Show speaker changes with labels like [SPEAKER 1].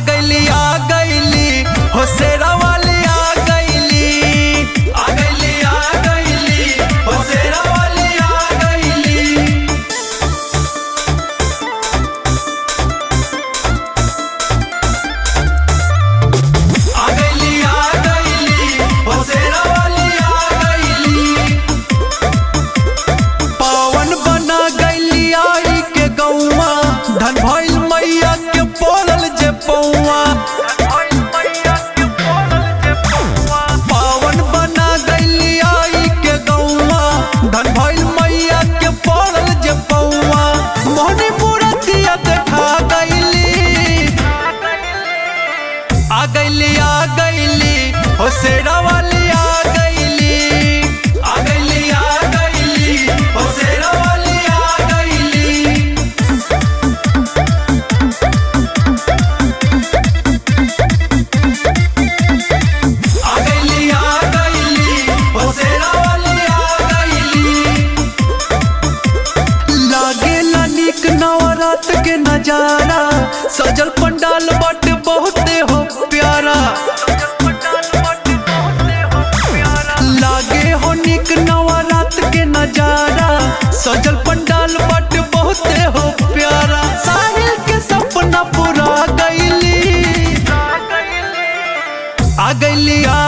[SPEAKER 1] गईली आ गईली हो शेरा वाली आ गईली आ गईली आ गईली हो शेरा वाली आ गईली आ गईली आ गईली हो शेरा वाली आ गईली पावन बना गईली आई के गौवा धन भइल मैया के पड़ल जे पौवा पावन बना गईली आई के गौवा धन भइल मैया के पड़ल जे पौवा मोहनी मूर्तिया देखा गईली आ गईली आ गईली हो शेरा वाली आ गईली आ गईली आ गईली हो शेरा वाली आ गईली आ गईली आ गईली हो शेरा वाली आ गईली लागेला निक नवरात के नजारा सजल पंडाल बट बहुते हो प्यारा लागे हो निक नवरात के नजारा सजल पंडाल बट बहुते हो प्यारा साहिल के सपना पूरा गईली आ गईली आ